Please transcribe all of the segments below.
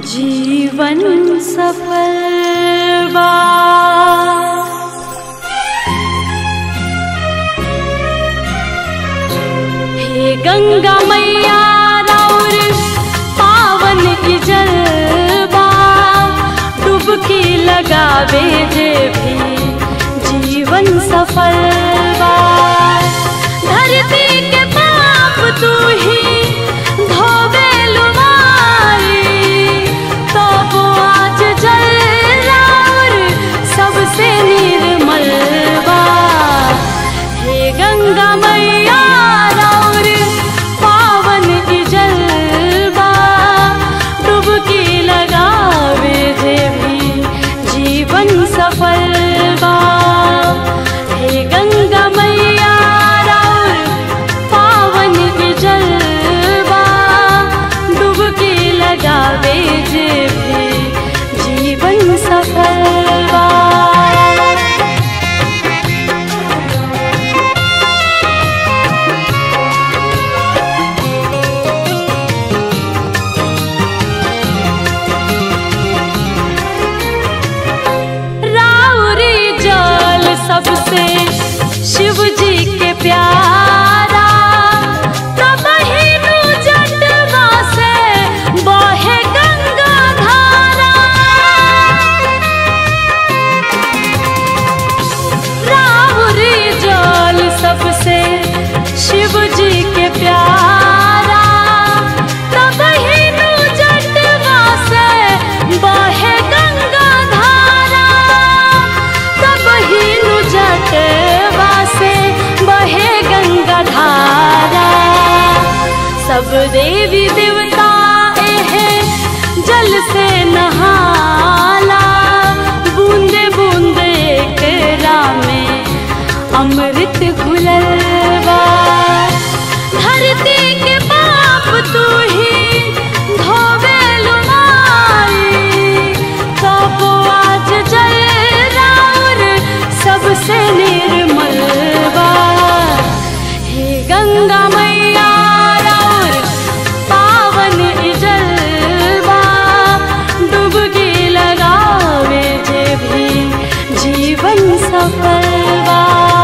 जीवन सफल बा हे गंगा मैया राउर पावन की जलवा डुबकी लगावे जे भी जीवन सफल बा धरती के पाप तू ही धोवे लुमारी तो वो आज जल राउर सबसे निर्मल बा हे गंगा मैया राउर पावन की जलवा डुबकी लगावे जे भी जीवन सफल बा हे गंगा मैया राउर पावन की जलवा डुबकी लगावे जे भी जीवन सफल बा राउरी जल सबसे शिव जी के प्यारा तब हिनु जटवा से बहे गंगा धारा राउरी जल सबसे शिव जी के प्यारा तब हिनु जटवा से बहे गंगा धारा तब हिनु जटवा से बहे गंगा धारा सब देवी देवता एहे जल से नहाला बूंदे बूंदे एकरा में अमृत घुलल बा धरती के पाप तू ही धोवे लुमारी तब आज जल राउर सबसे निर्मल बा हे गंगा मैया राउर पावन जलवा डुबकी लगावे जे भी जीवन सफल बा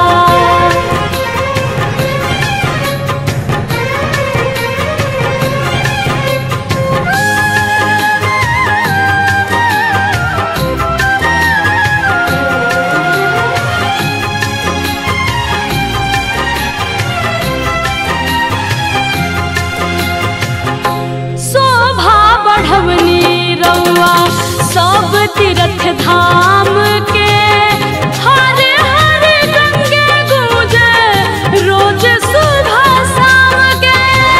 शोभा बढ़वनी रउआ सब तीर्थ धाम के हर हर गंगे गूंजे रोज सुबह शाम के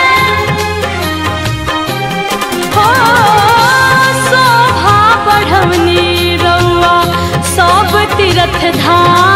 हो शोभा बढ़वनी रउआ सब तीर्थ धाम